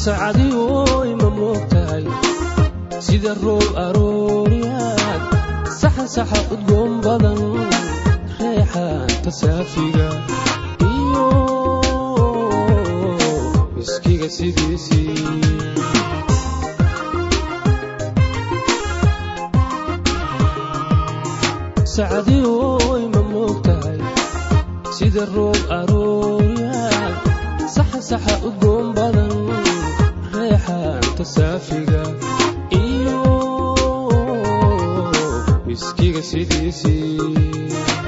sacadiyoy ma moogtahay sida roob arooriyaad saxan saxa udgoon badan reexaanta saafiga iyo miskiga sidiisii sacadiyoy ma moogtahay sida roob arooriyaad saxa saxa udgoon badan reexaanta saafiga iyo miskiga sidiisii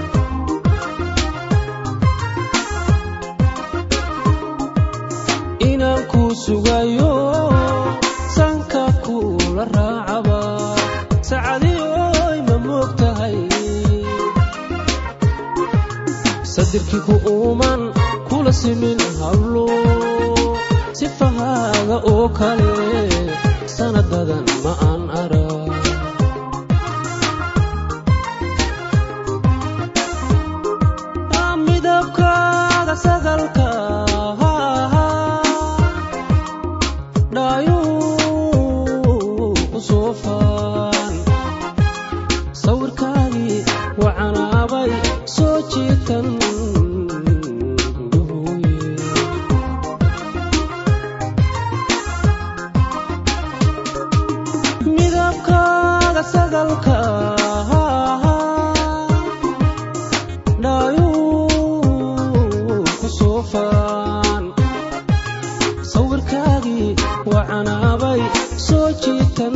inaan kuu sugayo sanka kuula raacaba sacadiyoy ma moogtahay sadirkii ku uuman kula simin hablo sifahaaga oo kale sanadadan ma aan arag midabkaaga sagalka dhaayuu ku soofaan sawirkaagii wacanaabay soo jiitan midabkaaga sagalka dhaayuu ku soofaan sawirkaagii wacanaabay soo jiitan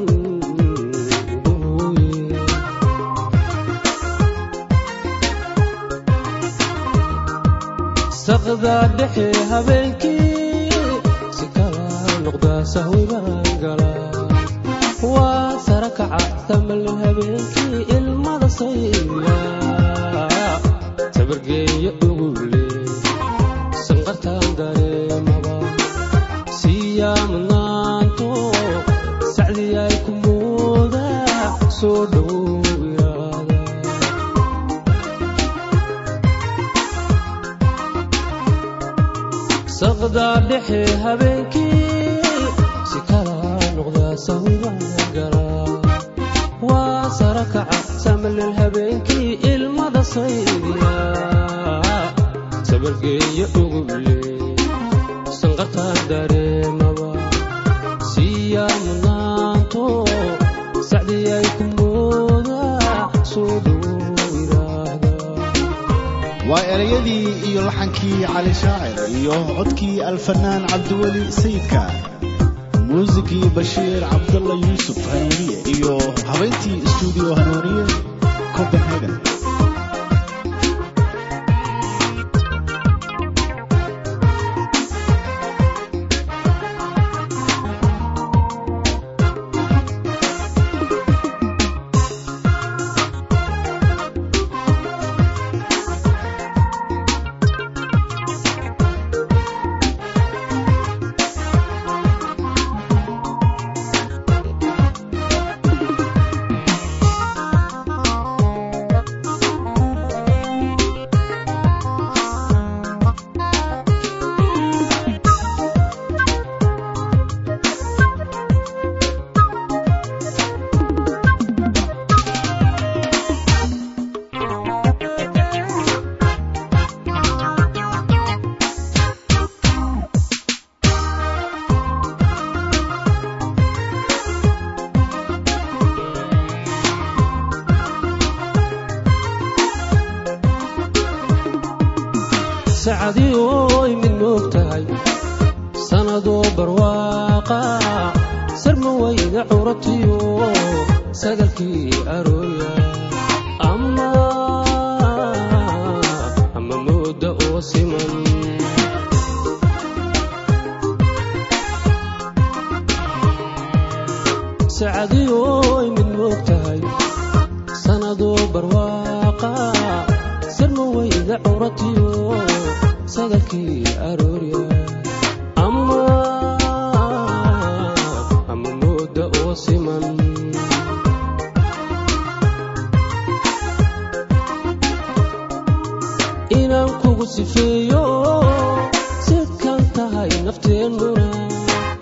saqda dhexe habeenkii si kala noqdaa sahwi baan galaa waa sara kaca tamal habeenkii ilmada sayla sabargeeya ugu leey sanqartaan dareemaba siiyaa mudnaanto sacdii ay ku moodaa soo dhow iraada saqda dhexe habeenkii si kala noqdaa sahwibaan galaa waa sara kaca samalel habeenkii ilmada saydiya sabargeeya ugu leey sanqartaan dareemaba siiyaa mudnaanto sacdii ay ku moodaa soo dhow iraada waa erayadii iyo laxankii cali shaacir iyo codkii alfanaan cabdiweli sayidka muusigii bashiir cabdalla yuusuf hanuuniye iyo habayntii istuudiyo hanuuniye copenhagen sacadioy mid moogtahay sanadoo barwaaqa sarma weyda curatiyo sagalkii arooya ama ama mooda oo siman sacadioy mid moogtahay sanadoo barwaaqa sarma weyda curatiyo sagalkii aroorya ama ama mooda oo siman inaan kugu sifeeyo sidkan tahay nafteennuna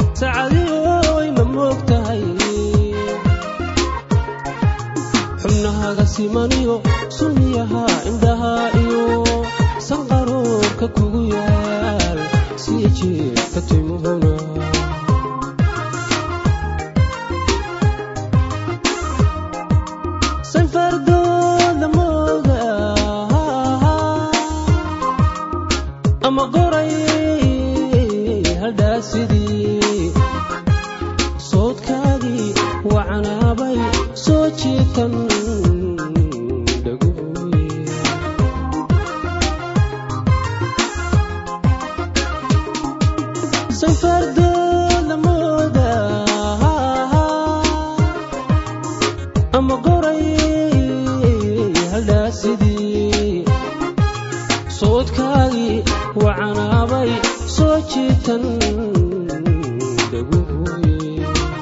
simaniyo sunniyaha indhaha iyo sanqaroorka kugu yaal sii jeedka timuhuna sanfardooda mooga ama qoray haldhaasidii soodkaagii wacanaabay soo jiitan dhaguye sanfardooda mooda ama qoray haldhaasidii soodkaagii wacanaabay soo jiitan dhaguye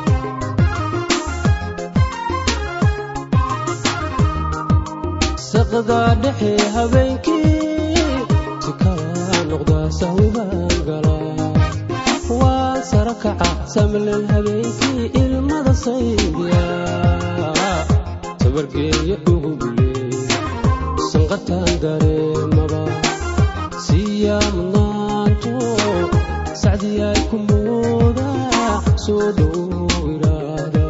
saqda dhexe habeenkii si kala noqda sahwibaan galaa waa sara kaca samlel habeenkii ilmada saydiya sabargeeya ugule sanqartaan dareemaba siiyaa mudnaanto sacdiyaay ku mooda soo dhow iraada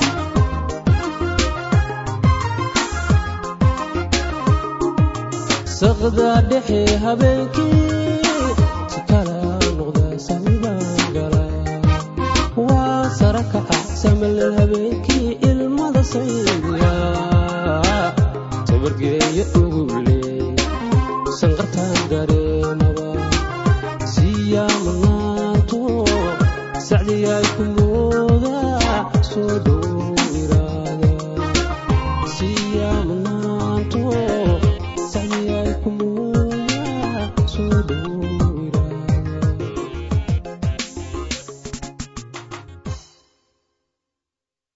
saqda dhexe habeenkii si kala noqda sahwibaan galaa waa sara kaca samalel habeenkii ilmada saydiya sabargeeya ugule sanqartaan dareemaba siiyaa mudnaanto sacdiyaay ku